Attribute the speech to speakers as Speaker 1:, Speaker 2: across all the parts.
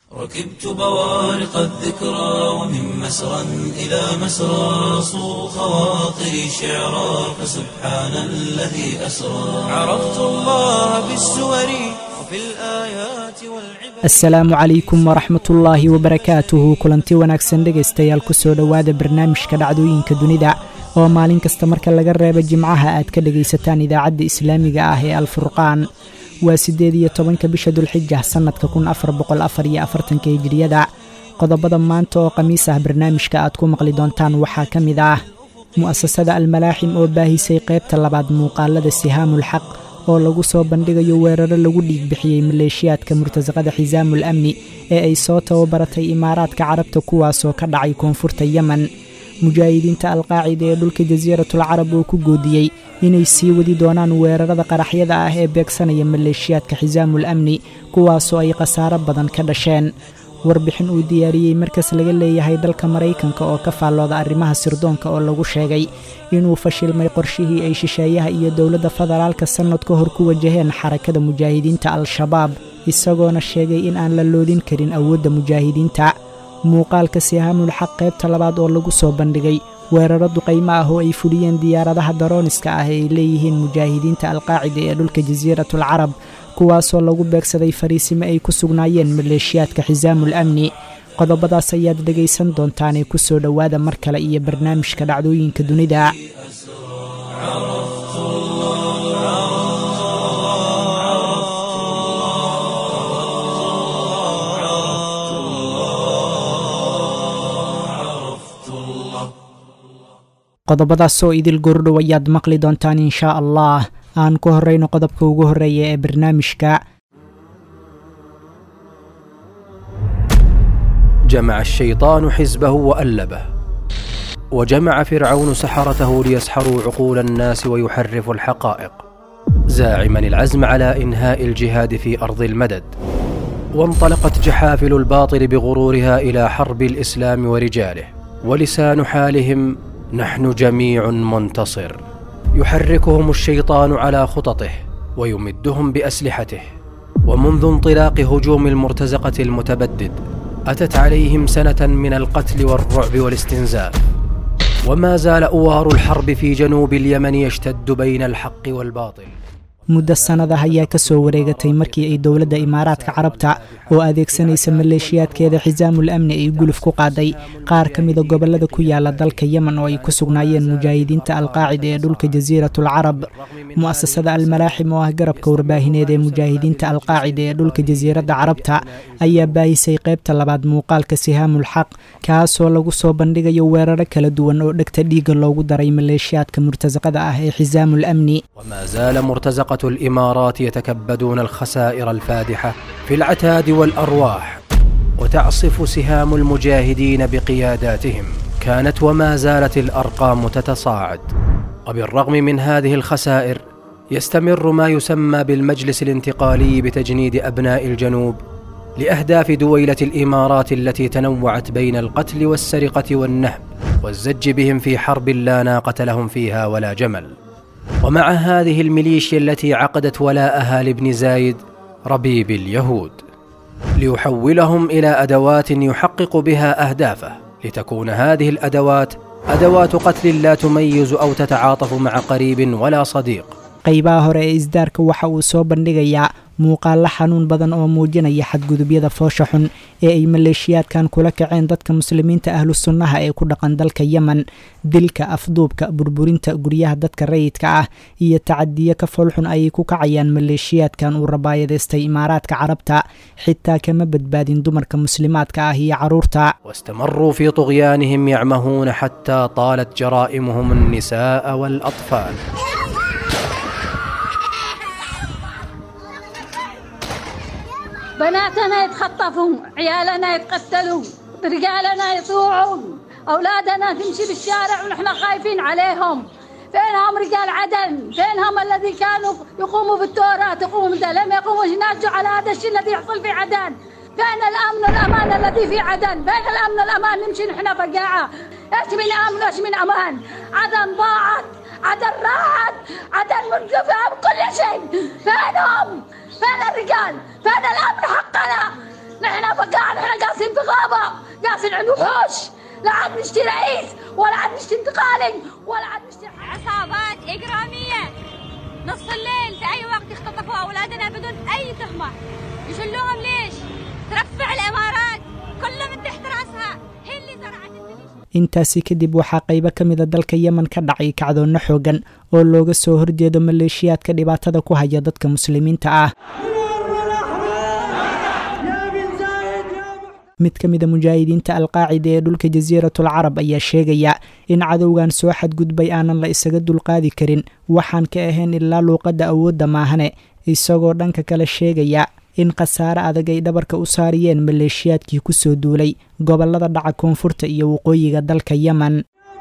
Speaker 1: ركبت بوارق الذكرى ومن مسرى إلى مسرى صو خواطري شعرا فسبحان الذي أسرى عرفت الله بالسور وفي الآيات والعبر
Speaker 2: asalaamu calaykum waraxmatullaahi wabarakaatuhu kulanti wanaagsan dhegaystayaal kusoo dhowaada barnaamijka dhacdooyinka dunida oo maalin kasta marka laga reebo jimcaha aad ka dhegaysataan idaacadda islaamiga ah ee alfurqaan waa siddeed iyo tobanka bisha dulxija sannadka kun afar boqol afar iyo afartanka hijiriyada qodobada maanta oo khamiis ah barnaamijka aad ku maqli doontaan waxaa ka mid ah mu'asasada almalaaxim oo baahisay qaybta labaad muuqaalada sihaamul xaq oo lagu soo bandhigayo weeraro lagu dhiig bixiyey maleeshiyaadka murtasaqada xisaamul amni ee ay soo tababaratay imaaraadka carabta kuwaasoo ka dhacay koonfurta yemen mujaahidiinta alqaacida ee dhulka jasiiratul carab oo ku goodiyey inay sii wadi doonaan weerarada qaraxyada ah ee beegsanaya maleeshiyaadka xisaamul amni kuwaasoo ay khasaaro badan ka dhasheen warbixin uu diyaariyey markas laga leeyahay dalka maraykanka oo ka faallooda arrimaha sirdoonka oo lagu sheegay inuu fashilmay qorshihii ay shisheeyaha iyo dowladda federaalka sannad ka hor ku wajaheen xarakada mujaahidiinta al-shabaab isagoona sheegay in aan la loodin karin awoodda mujaahidiinta muuqaalka sihaamul xaq qaybta labaad oo lagu soo bandhigay weeraro duqaymo ah oo ay fuliyeen diyaaradaha darooniska ah ee ay leeyihiin mujaahidiinta alqaacida ee dhulka jasiiratul carab kuwaasoo lagu beegsaday fariisimo ay ku sugnaayeen maleeshiyaadka xisaamul amni qodobadaas ayaad dhegaysan doontaanee ku soo dhowaada mar kale iyo barnaamijka dhacdooyinka dunida qodobadaasoo idil gordhow ayaad maqli doontaan inshaa allah aan ku horrayno qodobka ugu horreeya ee barnaamijka
Speaker 3: جمع الشيطان حزبه وألبه وجمع فرعون سحرته ليسحروا عقول الناس ويحرفوا الحقائق زاعما العزم على إنهاء الجهاد في أرض المدد وانطلقت جحافل الباطل بغرورها إلى حرب الإسلام ورجاله ولسان حالهم نحن جميع منتصر يحركهم الشيطان على خططه ويمدهم بأسلحته ومنذ انطلاق هجوم المرتزقة المتبدد أتت عليهم سنة من القتل والرعب والاستنزاف وما زال أوار الحرب في جنوب اليمن يشتد بين الحق والباطل
Speaker 2: muddo sannadah ayaa ka soo wareegatay markii ay dowladda imaaraadka carabta oo adeegsanaysa maleeshiyaadkeeda xisaamul amni ay guluf ku qaaday qaar ka mida gobollada ku yaala dalka yemen oo ay ku sugnaayeen mujaahidiinta alqaacida ee dhulka jasiiratul carab mu'asasada almalaaxim oo ah garabka warbaahineed ee mujaahidiinta alqaacida ee dhulka jasiiradda carabta ayaa baahisay qaybta labaad muuqaalka sihaamul xaq kaasoo lagu soo bandhigayo weeraro kala duwan oo dhegta dhiigga loogu daray maleeshiyaadka murtasaqada ah ee xisaamul amni
Speaker 3: وما زال مرتزقة الإمارات يتكبدون الخسائر الفادحة في العتاد والأرواح وتعصف سهام المجاهدين بقياداتهم كانت وما زالت الأرقام تتصاعد وبالرغم من هذه الخسائر يستمر ما يسمى بالمجلس الانتقالي بتجنيد أبناء الجنوب لأهداف دويلة الإمارات التي تنوعت بين القتل والسرقة والنهب والزج بهم في حرب لا ناقة لهم فيها ولا جمل ومع هذه الميليشيا التي عقدت ولاءها لابن زايد ربيب اليهود ليحولهم الى ادوات يحقق بها اهدافه لتكون هذه الادوات ادوات قتل لا تميز او تتعاطف مع قريب ولا صديق
Speaker 2: qaybaha hore ee isdaarka waxa uu soo bandhigayaa muuqaalo xanuun badan oo muujinaya xadgudubyada foosha xun ee ay maleeshiyaadkan kula kaceen dadka muslimiinta ahlu sunnaha ee ku dhaqan dalka yemen dilka afduubka burburinta guryaha dadka rayidka ah iyo tacadiyo ka foolxun ayay ku kacayaan maleeshiyaadkan uu rabaayadaystay imaaraadka carabta xitaa kama badbaadin dumarka muslimaadka ah iyo carruurta
Speaker 3: واستمروا في طغيانهم يعمهون حتى طالت جرائمهم النساء والاطفال
Speaker 4: بناتنا يتخطفوا عيالنا يتقتلوا رجالنا يطوعوا أولادنا تمشي بالشارع ونحن خايفين عليهم فينهم رجال عدن فينهم الذي كانوا يقوموا بالتوراة يقوموا بده لم يقوموا يناجوا على هذا الشيء الذي يحصل في عدن فين الأمن والأمان الذي في عدن فين الأمن والأمان نمشي نحن فقاعة ايش من أمن وايش من أمان عدن ضاعت عدن راحت عدن منقفة بكل شيء فينهم فين الرجال فين الأمن حقنا نحن فقاعد احنا قاصين في غابة قاصين عند وحوش لا عاد نشتي رئيس ولا عاد نشتي انتقالي ولا عاد نشتي
Speaker 5: عصابات إجرامية نص الليل في أي وقت يختطفوا أولادنا بدون أي تهمة يشلوهم ليش؟ ترفع الإمارات كله من تحت رأسها هي اللي زرعت الميليشيا
Speaker 2: intaasi kadib waxaa qaybo ka mida dalka yemen ka dhacay kacdoonno xoogan oo looga soo horjeedo maleeshiyaadka dhibaatada ku haya dadka muslimiinta ah mid ka mida mujaahidiinta alqaacida ee dhulka jasiiratul carab ayaa sheegaya in cadowgan soo xadgudbay aanan la isaga dulqaadi karin waxaan ka ahayn ilaa luuqadda awoodda maahane isagoo dhanka kale sheegaya in khasaare adag ay dhabarka u saariyeen maleeshiyaadkii kusoo duulay gobollada dhaca koonfurta iyo waqooyiga dalka yemen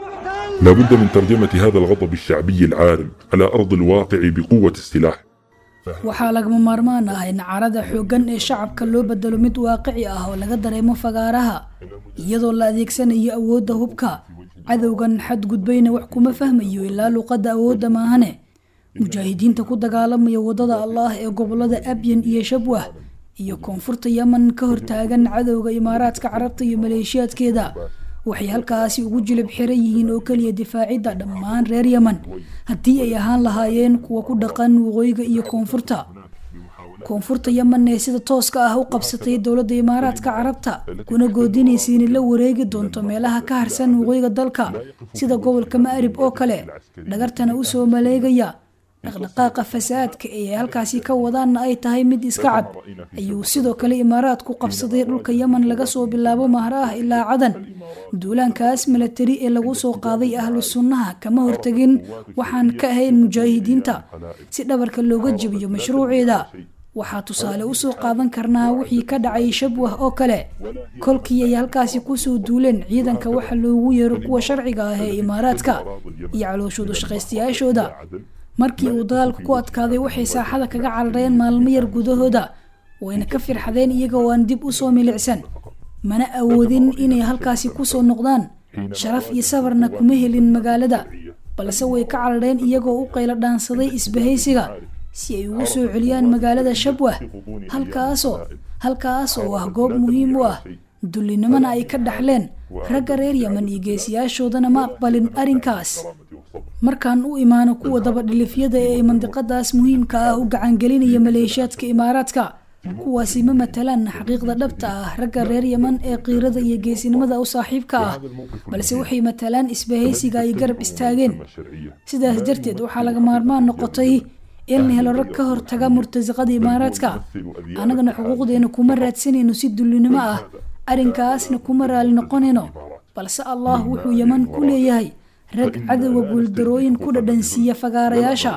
Speaker 6: لا بد من ترجمة هذا الغضب الشعبي العارم على أرض الواقع بقوة السلاح
Speaker 7: waxaa lagama maarmaan ah in carada xooggan ee shacabka loo bedelo mid waaqici ah oo laga dareemo fagaaraha iyadoo la adeegsanayo awoodda hubka cadowgan xadgudbayna wax kuma fahmayo ilaa luuqadda awoodda maahane mujaahidiinta ku dagaalamaya waddada allaah ee gobolada abyan iyo shabwah iyo koonfurta yemen ka hortaagan cadowga imaaraadka carabta iyo maleeshiyaadkeeda waxay halkaasi ugu jilib xiran yihiin oo keliya difaacidda dhammaan reer yemen haddii ay ahaan lahaayeen kuwa ku dhaqan waqooyiga iyo koonfurta koonfurta yemen ee sida tooska ah u qabsatay dowladda imaaraadka carabta kuna goodinaysa inay la wareegi doonto meelaha ka harsan waqooyiga dalka sida gobolka ma'rib oo kale dhagartana usoo maleegaya dhaqdhaqaaqa fasaadka ee halkaasi ka wadaanna ay tahay mid iska cad ayuu sidoo kale imaaraadku qabsaday dhulka yemen laga soo bilaabo mahraah ilaa cadan duulaankaas milatari ee lagu soo qaaday ahlu sunnaha kama hortegin waxaan ka ahayn mujaahidiinta si dhabarka looga jebiyo mashruuceeda waxaa tusaale usoo qaadan karnaa wixii ka dhacay shabwah oo kale kolkii ay halkaasi kusoo duuleen ciidanka waxa loogu yeero kuwa sharciga ah ee imaaraadka iyo calooshoodu shaqaystayaashooda markii uu dagaalku ku adkaaday waxay saaxada kaga carareen maalmo yar gudahooda wayna ka firxadeen iyagoo aan dib usoo milicsan mana awoodin inay halkaasi kusoo noqdaan sharaf iyo sabarna kuma helin magaalada balse way ka carareen iyagoo u qaylo dhaansaday isbahaysiga si ay ugu soo celiyaan magaalada shabwah halkaasoo halkaas oo ah goob muhiim u ah dullinimona ay ka dhaxleen ragga reer yemen iyo geesiyaashoodana ma aqbalin arrinkaas markaan u imaano kuwa dabadhilifyada ee mandiqadaas muhiimka ah u gacangelinaya maleeshiyaadka imaaraadka kuwaasi ma matalaan xaqiiqda dhabta ah ragga reer yemen ee qiirada iyo geesinimada u saaxiibka ah balse waxay matalaan isbahaysiga ay garab istaageen sidaas darteed waxaa laga maarmaan noqotay in la helo rag ka hortaga murtasiqada imaaraadka annagana xuquuqdeena kuma raadsanayno si dullinimo ah arrinkaasna kuma raali noqonayno balse allah wuxuu yeman ku leeyahay rag cadowga guuldarooyin ku dhadhansiiya fagaarayaasha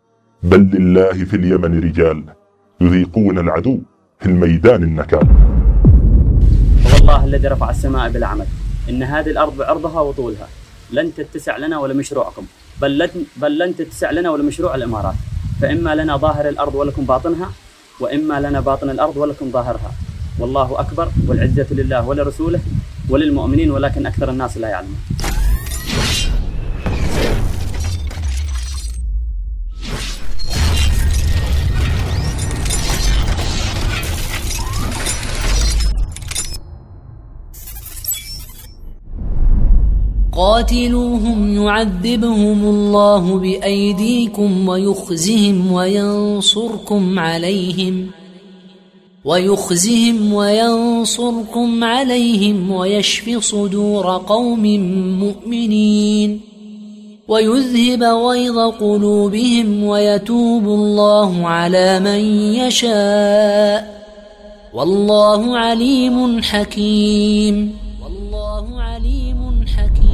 Speaker 6: بل لله في اليمن رجال يذيقون العدو في الميدان النكال
Speaker 8: والله الذي رفع السماء بلا عمد إن هذه الأرض بعرضها وطولها لن تتسع لنا ولا مشروعكم بل لن, بل لن تتسع لنا ولا مشروع الإمارات فإما لنا ظاهر الأرض ولكم باطنها وإما لنا باطن الأرض ولكم ظاهرها والله أكبر والعزة لله ولرسوله وللمؤمنين ولكن أكثر الناس لا يعلمون
Speaker 9: قاتلوهم يعذبهم الله بأيديكم ويخزهم وينصركم عليهم ويخزهم وينصركم عليهم ويشف صدور قوم مؤمنين ويذهب غيظ قلوبهم ويتوب الله على من يشاء والله عليم حكيم والله عليم حكيم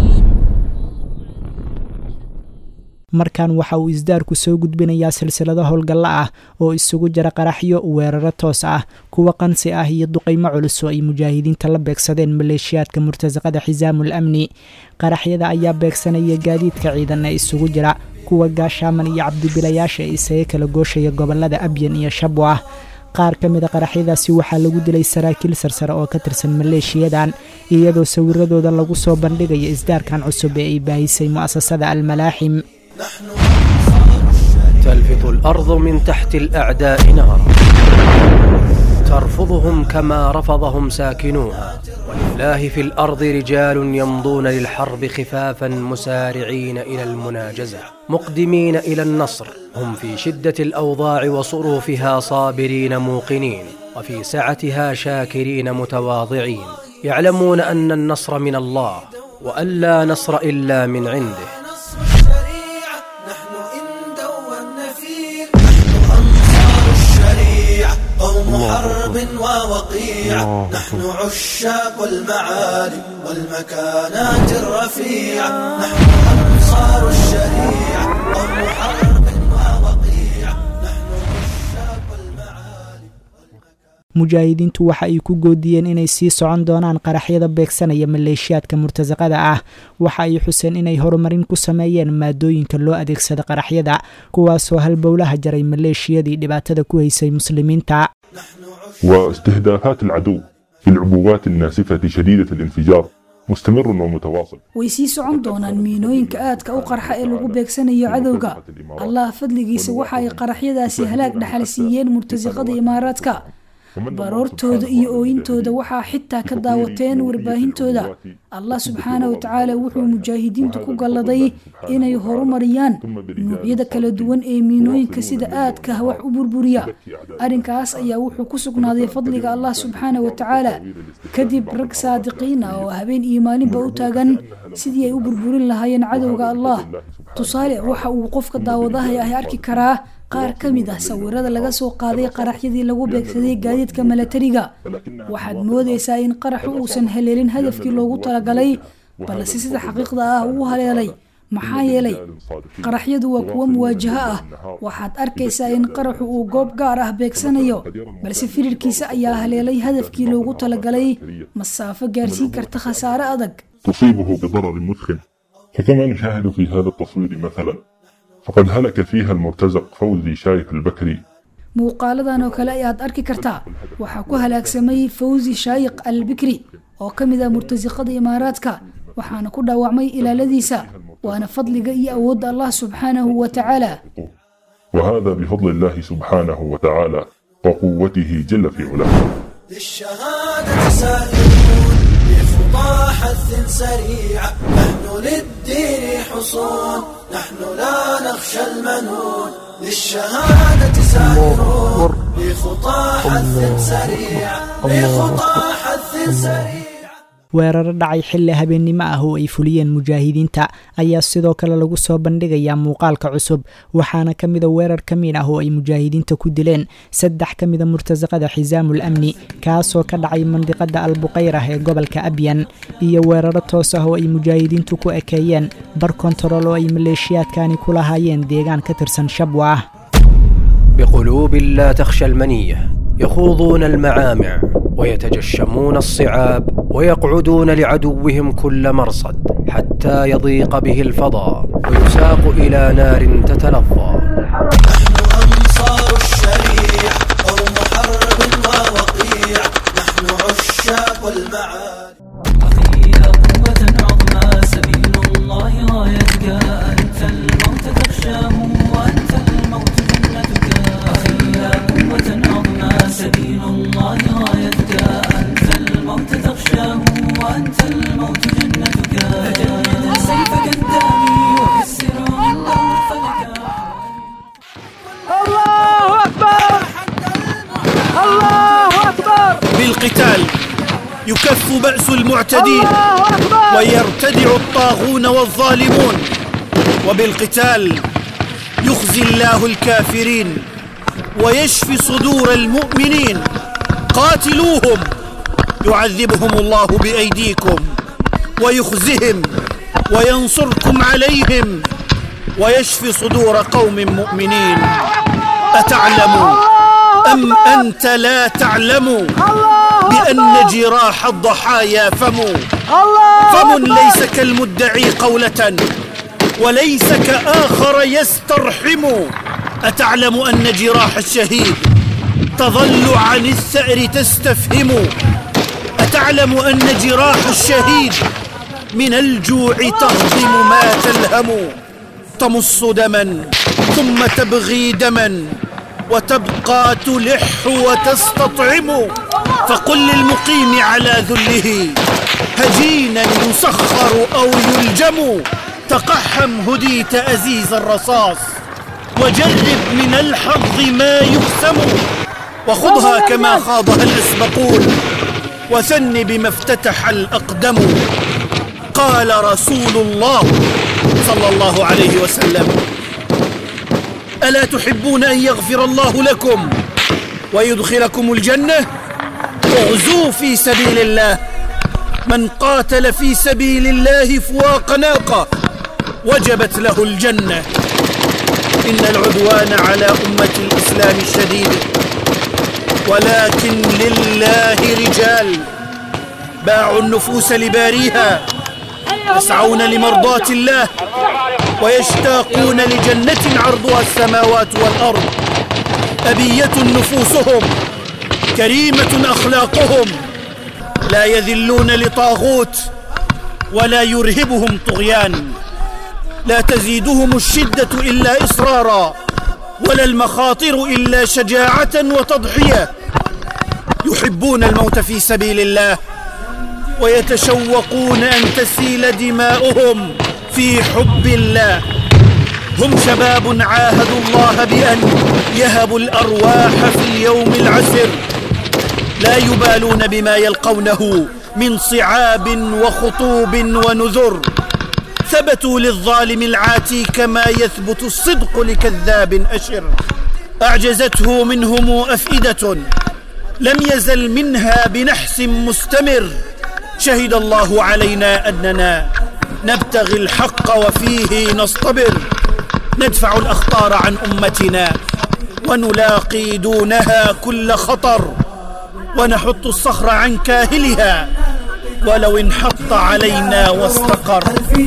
Speaker 2: markan waxa uu isdaarku soo gudbinayaa silsilado howlgalla ah oo isugu jira qaraxyo weeraro toos ah kuwa qansi ah iyo duqaymo culus oo ay mujaahidiinta la beegsadeen maleeshiyaadka murtasaqada xisaamul amni qaraxyada ayaa beegsanaya gaadiidka ciidan ee isugu jira kuwa gaashaaman iyo cabdibilayaasha ee isaga kala gooshaya gobolada abyan iyo shabwah qaar ka mida qaraxyadaasi waxaa lagu dilay saraakiil sarsare oo ka tirsan maleeshiyadan iyadoo sawiradooda lagu soo bandhigaya isdaarkan cusub ee ay baahisay mu'asasada almalaaxim
Speaker 3: تلفظ الأرض من تحت الأعداء نارا ترفضهم كما رفضهم ساكنوها ولله في الارض رجال يمضون للحرب خفافا مسارعين الى المناجزه مقدمين الى النصر هم في شده الاوضاع وصروفها صابرين موقنين وفي سعتها شاكرين متواضعين يعلمون ان النصر من الله وان لا نصر الا من عنده
Speaker 1: نصر الشريعة نحن إن دون فيه نحن أنصار الشريعة قوم حرب ووقيعة نحن عشاق المعالي والمكانات الرفيعة نحن أنصار الشريعة قوم حرب ووقيعة نحن عشاق المعالي
Speaker 2: mujaahidiintu waxa ay ku goodiyeen inay sii socon doonaan qaraxyada beegsanaya maleeshiyaadka murtasaqada ah waxa ay xuseen inay horumarin ku sameeyeen maadooyinka loo adeegsada qaraxyada kuwaasoo halbowlaha jaray maleeshiyadii dhibaatada ku haysay muslimiinta
Speaker 6: واستهدافات العدو في العبوات الناسفة شديدة الانفجار مستمر ومتواصل
Speaker 7: way sii socon doonaan miinooyinka aadka u qarxa ee lagu beegsanayo cadowga allah fadligiisa waxa ay qaraxyadaasi halaag dhaxal siiyeen murtasiqada imaaraadka baroortooda iyo ooyintooda waxaa xitaa ka daawateen warbaahintooda allah subxaana wa tacaala wuxuu mujaahidiintu ku galladay inay horumariyaan nuucyada kala duwan ee miinooyinka sida aadka wax u burburiya arrinkaas ayaa wuxuu ku sugnaaday fadliga allah subxaana wa tacaala kadib rag saadiqiin ah oo habeen iyo maalinba u taagan sidii ay u burburin lahaayeen cadowga allah tusaale waxa uu qofka daawadahay ah arki karaa qaar ka mid ah sawirada laga soo qaaday qaraxyadii lagu beegsaday gaadiidka milatariga waxaad moodaysaa in qaraxu uusan haleelin hadafkii loogu talagalay balse sida xaqiiqda ah uu haleelay maxaa yeelay qaraxyadu waa kuwo muwaajaho ah waxaad arkaysaa in qaraxu uu goob gaar ah beegsanayo balse firirkiisa ayaa haleelay hadafkii loogu talagalay masaafo gaarsiin karta khasaare adag
Speaker 6: تصيبه بضرر مثخن فكما نشاهد في هذا التصوير مثلا فقد هلك فيها المرتزق فوزي شايف البكري
Speaker 7: muuqaaladan oo kale ayaad arki kartaa waxaa ku halaagsamay fawzi shaayiq al bikri oo ka mid ah murtasiqada imaaraadka waxaana ku dhaawacmay ilaaladiisa waana fadliga iyo awoodda allah subxaanahu wa tacaala
Speaker 6: وهذا بفضل الله سبحانه وتعالى وقوته جل في علاه
Speaker 1: للشهادة سائرون بخطى حث سريعة نحن للدين حصون نحن لا نخشى المنون للشهادة سائرون بخطى حث سريعة بخطى حث سريعة
Speaker 2: weeraro dhacay xilli habeennimo ah oo ay fuliyeen mujaahidiinta ayaa sidoo kale lagu soo bandhigayaa muuqaalka cusub waxaana ka mida weerar ka mid ah oo ay mujaahidiinta ku dileen saddex ka mida murtasaqada xisaamul amni kaasoo ka dhacay mandiqada albuqayrah ee gobolka abyan iyo weeraro toos ah oo ay mujaahidiintu ku ekeeyeen bar kontarool oo ay maleeshiyaadkani ku lahaayeen deegaan ka tirsan shabwa ah
Speaker 3: بقلوب لا تخشى المنيه يخوضون المعامع ويتجشمون الصعاب ويقعدون لعدوهم كل مرصد حتى يضيق به الفضاء ويساق الى نار تتلظى
Speaker 1: نحن أنصار الشريعة قوم حرب ووقيع نحن عشاق المعالي
Speaker 10: أخي يا قوة عظمى سبيل الله غايتك أنت الموت تخشاه وأنت الموت جنتك أخي يا قوة عظمى سبيل الله غايتك أنت الموت تخشاه وأنت الموت جنتك فجند سيفك الدامي وكسر من دور فلك
Speaker 11: بالقتال يكف بأس المعتدين ويرتدع الطاغون والظالمون وبالقتال يخزي الله الكافرين ويشفي صدور المؤمنين قاتلوهم يعذبهم الله بأيديكم ويخزهم وينصركم عليهم ويشفي صدور قوم مؤمنين أتعلم أم أنت لا تعلم بأن جراح الضحايا فم فم ليس كالمدعي قولة وليس كآخر يسترحم أتعلم أن جراح الشهيد تظل عن الثأر تستفهم أتعلم أن جراح الشهيد من الجوع تهضم ما تلهم تمص دما ثم تبغي دما وتبقى تلح وتستطعم فقل للمقيم على ذله هجينا يسخر أو يلجم تقحم هديت أزيز الرصاص وجرب من الحظ ما يقسم وخذها كما خاضها الأسبقون وثن بما افتتح الأقدم قال رسول الله صلى الله عليه وسلم ألا تحبون أن يغفر الله لكم ويدخلكم الجنة اغزوا في سبيل الله من قاتل في سبيل الله فواق ناقة وجبت له الجنة إن العدوان على أمة الإسلام شديد ولكن لله رجال باعوا النفوس لباريها يسعون لمرضاة الله ويشتاقون لجنة عرضها السماوات والأرض أبية نفوسهم كريمة أخلاقهم لا يذلون لطاغوت ولا يرهبهم طغيان لا تزيدهم الشدة إلا إصرارا ولا المخاطر إلا شجاعة وتضحية يحبون الموت في سبيل الله ويتشوقون أن تسيل دماؤهم في حب الله هم شباب عاهدوا الله بأن يهبوا الأرواح في اليوم العسر لا يبالون بما يلقونه من صعاب وخطوب ونذر ثبتوا للظالم العاتي كما يثبت الصدق لكذاب أشر أعجزته منهم أفئدة لم يزل منها بنحس مستمر شهد الله علينا أننا نبتغي الحق وفيه نصطبر ندفع الأخطار عن أمتنا ونلاقي دونها كل خطر ونحط الصخر عن كاهلها ولو انحط علينا واستقر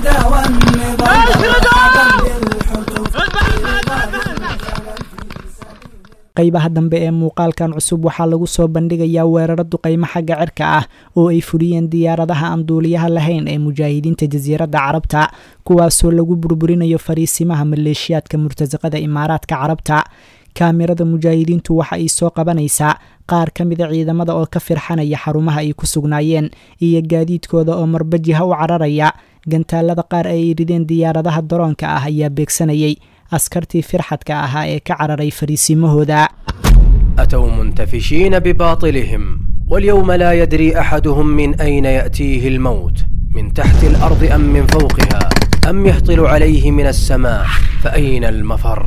Speaker 2: qaybaha dambe ee muuqaalkan cusub waxaa lagu soo bandhigayaa weeraro duqaymo xagga cirka ah oo ay fuliyeen diyaaradaha aan duuliyaha lahayn ee mujaahidiinta jasiiradda carabta kuwaasoo lagu burburinayo fariisimaha maleeshiyaadka murtasaqada imaaraadka carabta kaamirada mujaahidiintu waxa ay soo qabanaysaa qaar ka mida ciidamada oo ka firxanaya xarumaha ay ku sugnaayeen iyo gaadiidkooda oo marbajiha u cararaya gantaalada qaar ay rideen diyaaradaha daroonka ah ayaa beegsanayay askartii firxadka ahaa ee ka cararay fariisimahooda
Speaker 3: أتوا منتفشين بباطلهم واليوم لا يدري أحدهم من أين يأتيه الموت من تحت الأرض أم من فوقها أم يهطل عليه من السماء فأين المفر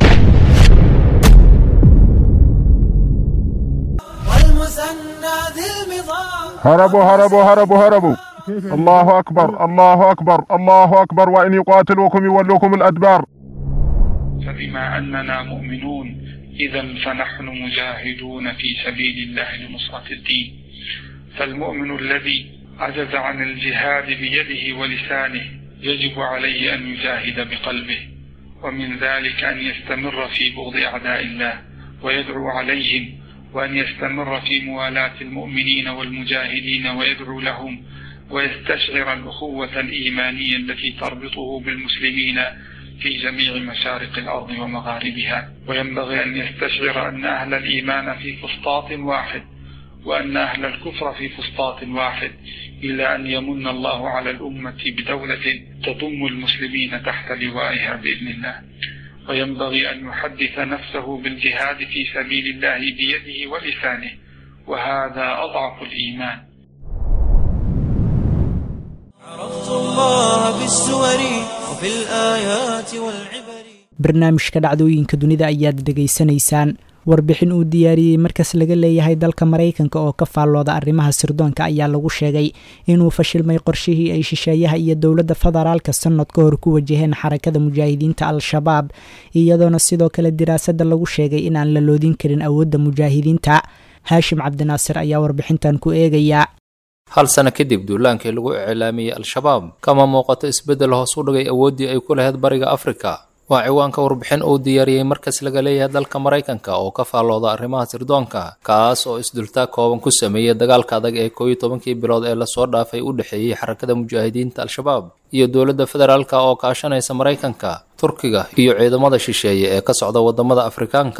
Speaker 1: والمثنى ذي المضاد
Speaker 6: هربوا هربوا هربوا هربوا الله أكبر الله أكبر الله أكبر وإن يقاتلوكم يولوكم الأدبار
Speaker 12: فبما أننا مؤمنون إذا فنحن مجاهدون في سبيل الله لنصرة الدين فالمؤمن الذي عجز عن الجهاد بيده ولسانه يجب عليه أن يجاهد بقلبه ومن ذلك أن يستمر في بغض أعداء الله ويدعو عليهم وأن يستمر في موالاة المؤمنين والمجاهدين ويدعو لهم ويستشعر الأخوة الإيمانية التي تربطه بالمسلمين في جميع مشارق الأرض ومغاربها وينبغي أن يستشعر أن أهل الإيمان في فسطاط واحد وأن أهل الكفر في فسطاط واحد إلى أن يمن الله على الأمة بدولة تضم المسلمين تحت لوائها بإذن الله وينبغي أن يحدث نفسه بالجهاد في سبيل الله بيده ولسانه وهذا أضعف الإيمان
Speaker 1: عرفت الله بالسور وفي الآيات والعبر
Speaker 2: barnaamijka dhacdooyinka dunida ayaad dhegaysanaysaan warbixin uu diyaariyey markas laga leeyahay dalka maraykanka oo ka faallooda arrimaha sirdoonka ayaa lagu sheegay inuu fashilmay qorshihii ay shisheeyaha iyo dowladda federaalka sanad ka hor ku wajaheen xarakada mujaahidiinta al-shabaab iyadoona sidoo kale diraasadda lagu sheegay in aan la loodin karin awoodda mujaahidiinta haashim cabdinaasir ayaa warbixintan ku eegaya
Speaker 13: hal sano kadib duulaankii lagu iclaamiyey al-shabaab kama muuqato isbeddel hoos u dhigay awooddii ay ku lahayd bariga afrika waa ciwaanka warbixin uu diyaariyey markas laga leeyahay dalka maraykanka oo ka faallooda arrimaha sirdoonka kaas oo isdultaag kooban ku sameeyey dagaalka adag ee kooiyo tobankii bilood ee lasoo dhaafay u dhexeeyey xarakada mujaahidiinta al-shabaab iyo dowladda federaalka oo kaashanaysa maraykanka turkiga iyo ciidamada shisheeye ee ka socda waddamada afrikaanka ah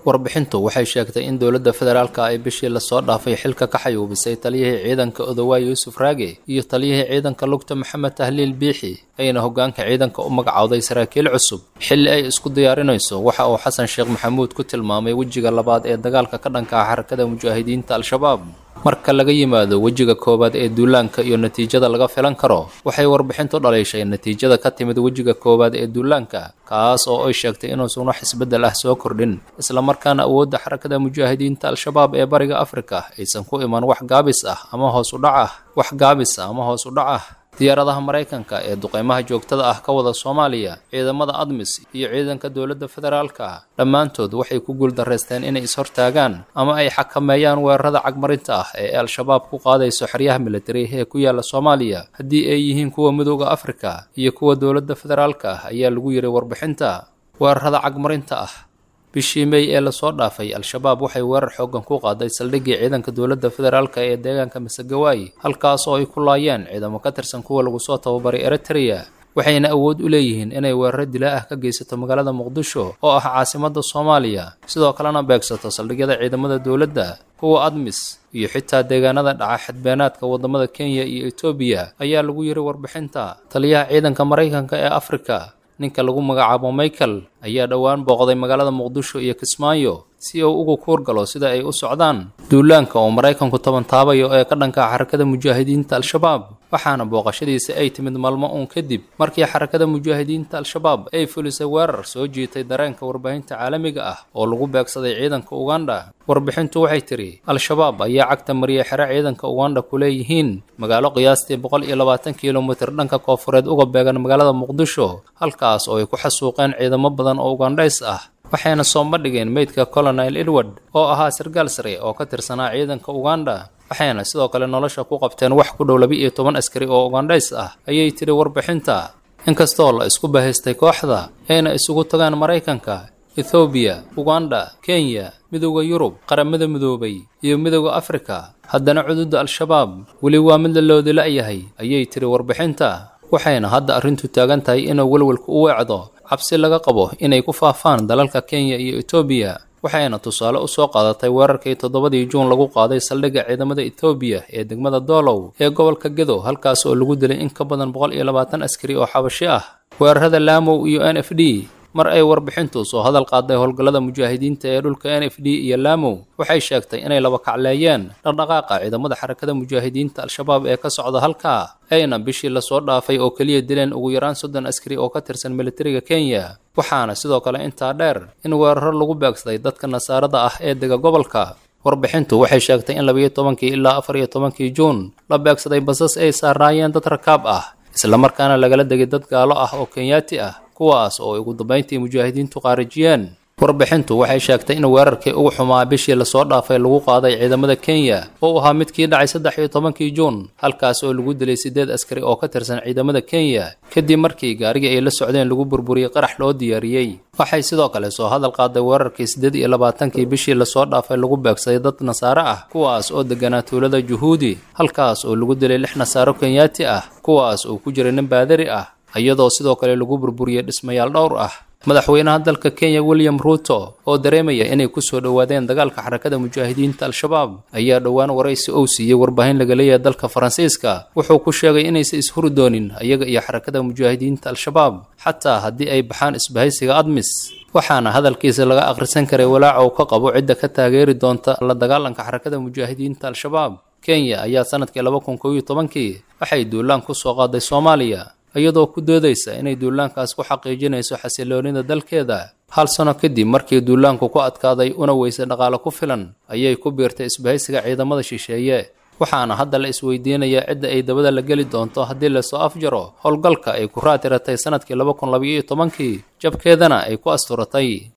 Speaker 13: warbixintu waxay sheegtay in dowladda federaalka ay bishii lasoo dhaafay xilka ka xayuubisay taliyihii ciidanka odowaay yuusuf raage iyo taliyihii ciidanka lugta maxamed tahliil biixi ayna hoggaanka ciidanka u magacowday saraakiil cusub xilli ay isku diyaarinayso waxa uu xasan sheekh maxamuud ku tilmaamay wejiga labaad ee dagaalka ka dhanka ah xarakada mujaahidiinta al-shabaab marka laga yimaado wejiga koowaad ee duulaanka iyo natiijada laga filan karo waxay warbixintu dhaliishay natiijada ka timid wejiga koowaad ee duulaanka kaas oo ay sheegtay inuusan wax isbeddel ah soo kordhin islamarkaana awoodda xarakada mujaahidiinta al-shabaab ee bariga afrika aysan ku iman wax gaabis ah ama hoos u dhac ah wax gaabis ah ama hoos u dhac ah diyaaradaha maraykanka ee duqeymaha joogtada ah ka wada soomaaliya ciidamada admis iyo ciidanka dowladda federaalka dhammaantood waxay ku guuldarraysteen inay is-hortaagaan ama ay xakameeyaan weerarada cagmarinta ah ee al-shabaab ku qaadayso xeryaha militari ee ku yaala soomaaliya haddii ay yihiin kuwa midooda afrika iyo kuwa dowladda federaalka ah ayaa lagu yiray warbixinta weerarada cagmarinta ah bishii mey ee lasoo dhaafay al-shabaab waxay weerar xooggan ku qaaday saldhiggii ciidanka dowladda federaalka ee deegaanka masagawaay halkaas oo ay ku laayeen ciidamo ka tirsan kuwa lagu soo tababaray eritrea waxayna awood u leeyihiin inay weeraro dilaa ah ka geysato magaalada muqdisho oo ah caasimadda soomaaliya sidoo kalena beegsato saldhigyada ciidamada dowladda kuwa admis iyo xitaa deegaanada dhaca xadbeenaadka waddamada kenya iyo etoobiya ayaa lagu yiri warbixinta taliyaha ciidanka maraykanka ee afrika ninka lagu magacaabo michael ayaa dhowaan booqday magaalada muqdisho iyo kismaayo si uu ugu kuur galo sida ay u socdaan duulaanka oo maraykanku tabantaabayo ee ka dhanka xarakada mujaahidiinta al-shabaab waxaana booqashadiisa ay timid maalmo uun kadib markii xarakada mujaahidiinta al-shabaab ay fulisay weerar soo jiitay dareenka warbaahinta caalamiga ah oo lagu beegsaday ciidanka uganda warbixintu waxay tidhi al-shabaab ayaa cagta mariyay xero ciidanka uganda ku leeyihiin magaalo qiyaastii boqol iyo labaatan kilomitir dhanka koofureed uga beegan magaalada muqdisho halkaas oo ay ku xasuuqeen ciidamo badan oo ugandhays ah waxayna soo bandhigeen meydka colonel edward oo ahaa sargaal sare oo ka tirsanaa ciidanka uganda waxayna sidoo kale nolosha ku qabteen wax ku dhow laba iyo toban askari oo ugandhays ah ayay tidhi warbixinta inkastoo la isku bahaystay kooxda ayna isugu tagaan maraykanka ethoobiya uganda kenya midooda yurub qaramada midoobay iyo midooda afrika haddana cududda al-shabaab weli waa mid la loodi la-yahay ayay tidhi warbixinta waxayna hadda arrintu taagan tahay inuu welwelku u weecdo cabsi laga qabo inay ku faafaan dalalka kenya iyo etoobiya waxayna tusaale u soo qaadatay weerarkii toddobadii juun lagu qaaday saldhigga ciidamada etoobiya ee degmada doolow ee gobolka gedo halkaas oo lagu dilay in ka badan boqol iyo labaatan askari oo xabashi ah weerarada laamow iyo n f d mar ay warbixintu soo hadal qaaday howlgallada mujaahidiinta ee dhulka n f d iyo laamow waxay sheegtay inay laba kacleeyeen dhaqdhaqaaqa ciidamada xarakada mujaahidiinta al-shabaab ee ka socda halkaa ayna bishii lasoo dhaafay oo keliya dileen ugu yaraan soddon askari oo ka tirsan militariga kenya waxaana sidoo kale intaa dheer in weeraro lagu beegsaday dadka nasaarada ah ee dega gobolka warbixintu waxay sheegtay in labayo tobankii ilaa afar iyo tobankii juun la beegsaday basas ay saaraayeen dad rakaab ah islamarkaana lagala degay dad gaalo ah oo kenyaati ah kuwaas oo ugu dambayntii mujaahidiintu qaarijiyeen warbixintu waxay sheegtay in weerarkii ugu xumaa bishii lasoo dhaafay lagu qaaday ciidamada kenya oo ahaa midkii dhacay saddex iyo tobankii juun halkaas oo lagu dilay siddeed askari oo ka tirsan ciidamada kenya kadib markii gaarigii ay la socdeen lagu burburiyey qarax loo diyaariyey waxay sidoo kale soo hadal qaaday weerarkii siddeed iyo labaatankii bishii lasoo dhaafay lagu beegsaday dad nasaare ah kuwaas oo deganaa tuulada juhuudi halkaas oo lagu dilay lix nasaaro kenyaati ah kuwaas oo ku jiray nin baadari ah iyadoo sidoo kale lagu burburiyey dhismayaal dhowr ah madaxweynaha dalka kenya william ruuto oo dareemaya inay ku soo dhowaadeen dagaalka xarakada mujaahidiinta al-shabaab ayaa dhowaan waraysi ou siiyey warbaahin laga leeyahay dalka faransiiska wuxuu ku sheegay inaysan ishuri doonin ayaga iyo xarakada mujaahidiinta al-shabaab xataa haddii ay baxaan isbahaysiga admis waxaana hadalkiisa laga akhrisan karay walaaca uu ka qabo cidda ka taageeri doonta la dagaalanka xarakada mujaahidiinta al-shabaab kenya ayaa sanadkii laba kun kow iyo tobankii waxay duulaan ku soo qaaday soomaaliya iyadoo ku doodaysa inay duulaankaas ku xaqiijinayso xasiloonida dalkeeda hal sano kadib markii duulaanku ku adkaaday una weysay dhaqaale ku filan ayay ku biirtay isbahaysiga ciidamada shisheeye waxaana hadda la isweydiinayaa cidda ay dabada la geli doonto haddii lasoo afjaro howlgalka ay ku raatiratay sanadkii laba kun labaiyo tobankii jabkeedana ay ku asturatay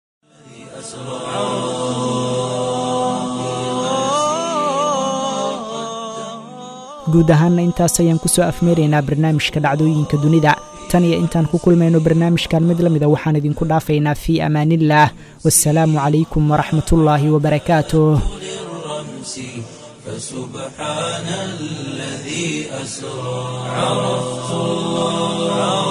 Speaker 2: guud ahaanna intaas ayaan ku soo afmeeraynaa barnaamijka dhacdooyinka dunida tan iyo intaan ku kulmayno barnaamijkan mid la mida waxaan idinku dhaafaynaa fii amaaniillaah wasalaamu calaykum waraxmatullaahi wabarakaatuh
Speaker 1: فسبحان الذي أسرى عرفت الله